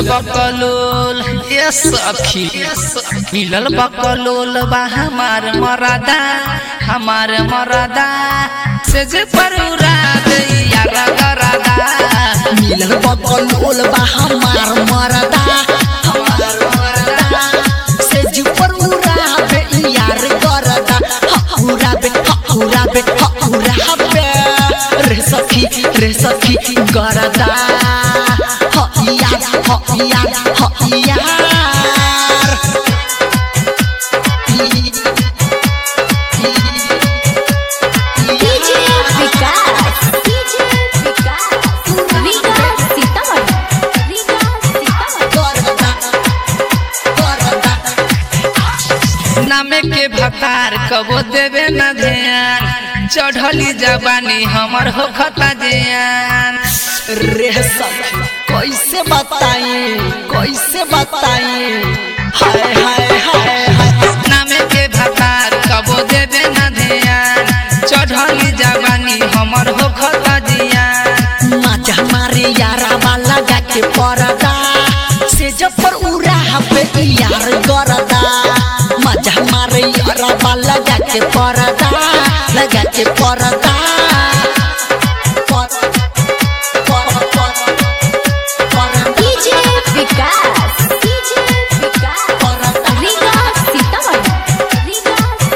बकलोल ये सखी मिलल बकलोल बा हमार मरादा हमार मरादा से जे परुरा दे यारा गरादा मिलल बकलोल बा हमार मरदा हमार मरदा से जुपर उड़ाबे यार गरदा हौरा बे हौरा बे हौरा बे रे सखी रे सखी गरदा ह यार ह यार ह यार DJ विकास DJ विकास रीगा सीतामढ़ी रीगा सीतामढ़ी गरदा गरदा नामे के भतार कबो देवे न ध्यान चढ़ली जवानी हमर हो खता जियान रे सखी कैसे बताई कैसे बताई हाय हाय हाय हाय नामे के भतार कबो देवे न ध्यान चढ़ली जवानी हमर हो खता जियान माजा मारे यारा वाला जाके परदा से जब पर उड़ा पे यार गरदा मजा मारे यारा वाला जाके परदा लगा के परदा पर- पर- पर- पर- DJ विकास DJ विकास परदा रीगा सीतामढ़ी रीगा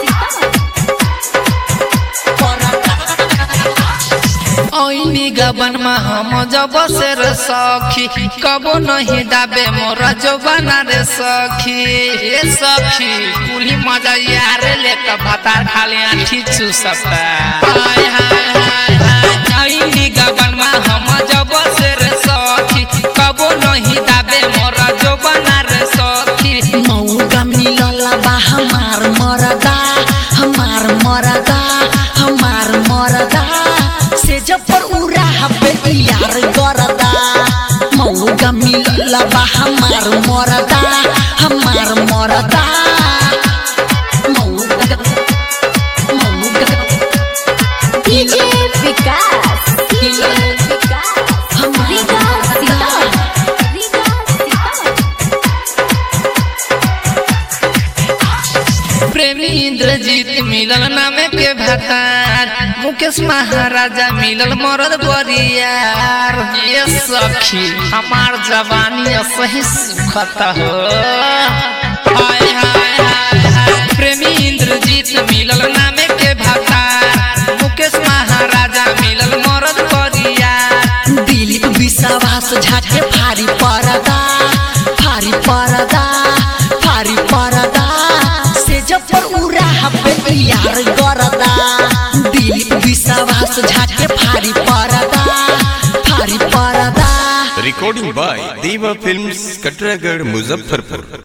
सीतामढ़ी ऐनी गबन में हम जब से रे सखी कबो नहीं दाबे मोरा जो बना रे सखी ए सखी कुली मजा यार लेकर भतार खाली आठी चूसता हाय हाय हाय हाय ऐनी गबन में हम जब से रे सखी कबो नहीं दाबे मोरा जो बना रे सखी मौका मिलल बा हमार मरदा हमार मरदा हमार मरदा से जब पर उड़ा पे यार गरदा मौका मिलल बा हमार मरदा हमार मरदा मौका मौका DJ विकास DJ विकास रीगा सीतामढ़ी रीगा सीतामढ़ी प्रेमी इंद्रजीत मिलल नामे के भतार मुकेश महाराजा मिलल मरद बरियार ये सखी हमार जवानी सही सुखत हो हाय हाय हाय हाय प्रेमी इंद्रजीत मिलल नामे के भतार मुकेश महाराजा मिलल मरद बरियार दिलीप विश्वास झाके फारी परदा फारी परदा फारी परदा से जब पर उड़ा पे यार गरदा दिलीप विश्वास झाके फारी परदा फारी परदा recording by Deva Films, Katragad, Muzaffarpur.